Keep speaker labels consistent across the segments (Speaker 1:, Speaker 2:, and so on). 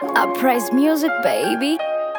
Speaker 1: Uprise music, baby.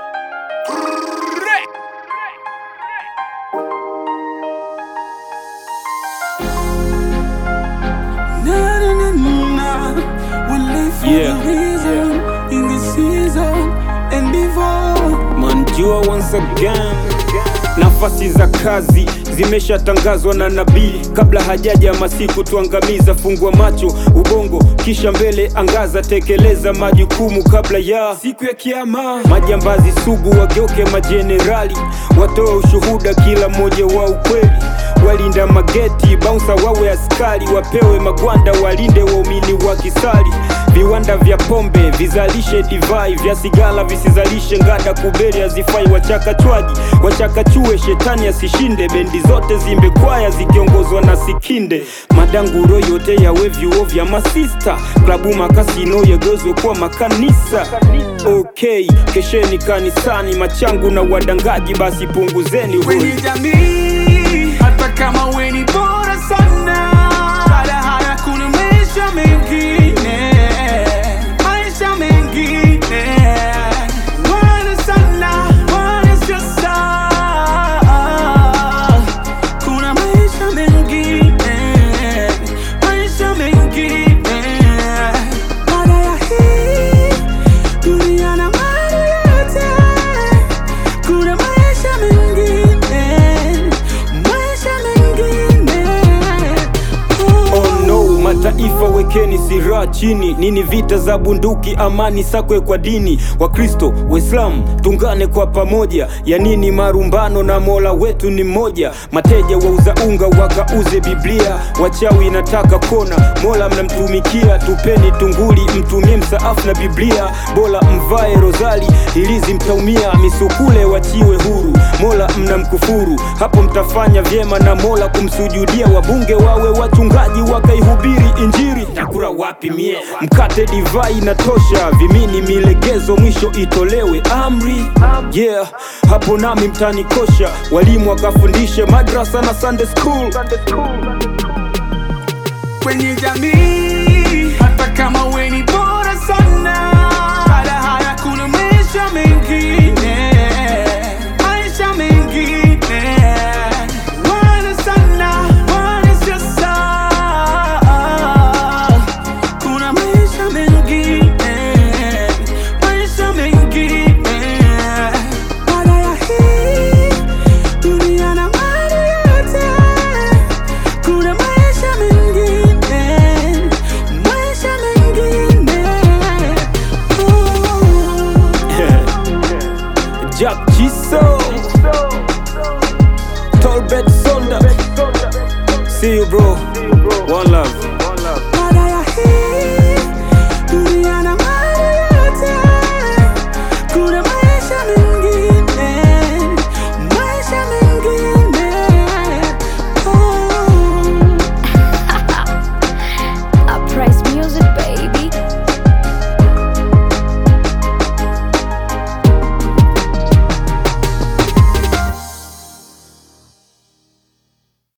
Speaker 2: Na, na, na, na. We live for
Speaker 3: Yeah.
Speaker 2: the reason in the season and before.
Speaker 3: Manjua once again. Nafasi za kazi zimeshatangazwa na nabii kabla hajaja masiku tuangamiza. Fungua macho ubongo, kisha mbele angaza, tekeleza majukumu kabla ya siku ya kiama. Majambazi sugu wageuke majenerali, watoe ushuhuda kila mmoja wa ukweli. Walinda mageti bouncer wawe askari, wapewe magwanda walinde waumini wa kisali. Viwanda vya pombe vizalishe divai, vya sigara visizalishe ngada, kubeli hazifai. Wachakachwaji wachakachue, shetani asishinde. Bendi zote zimbe kwaya zikiongozwa na Sikinde. Madanguro yote yawe vyuo vya masista, klabu makasino yagezwe kuwa makanisa. Okay, kesheni kanisani, machangu na wadangaji, basi punguzeni
Speaker 2: Kwenye
Speaker 3: hoi.
Speaker 2: jamii, hata kama we ni bora sana, baada haya kuna maisha mengine, maisha mengine. Wana sana, wana sasa, kuna maisha mengine, maisha mengine. Baada ya hii dunia na mali yote kuna maisha mengine, maisha mengine.
Speaker 3: Oh no, mataifa wekeni silaha chini. Nini vita za bunduki? Amani sakwe kwa dini. Wakristo, Waislamu tungane kwa pamoja. Ya nini marumbano na Mola wetu ni mmoja? Mateja wauza unga wakauze Biblia, wachawi nataka kona. Mola mnamtumikia, tupeni tunguli, mtumie msaafu na Biblia. Bora mvae rozali, hilizi mtaumia. Misukule wachiwe huru, Mola mnamkufuru, hapo mtafanya vyema na Mola kumsujudia. Wabunge wawe wachungaji, wakaihubiri Injili. Takura wapi mie? Mkate divai inatosha, vimini milegezo, mwisho itolewe amri. Yeah, hapo nami mtanikosha. Walimu wakafundishe madrasa na Sunday school.
Speaker 2: Kwenye jamii, hata kama we ni bora sana, baada haya kuna maisha mengine, maisha mengine. Wana sana, wana sasa, kuna maisha mengine, maisha mengine. Baada ya hii dunia na mali yote kuna maisha mengine, maisha mengine.
Speaker 3: Jack Jiso, Tolbert Sonda. See you bro. One love.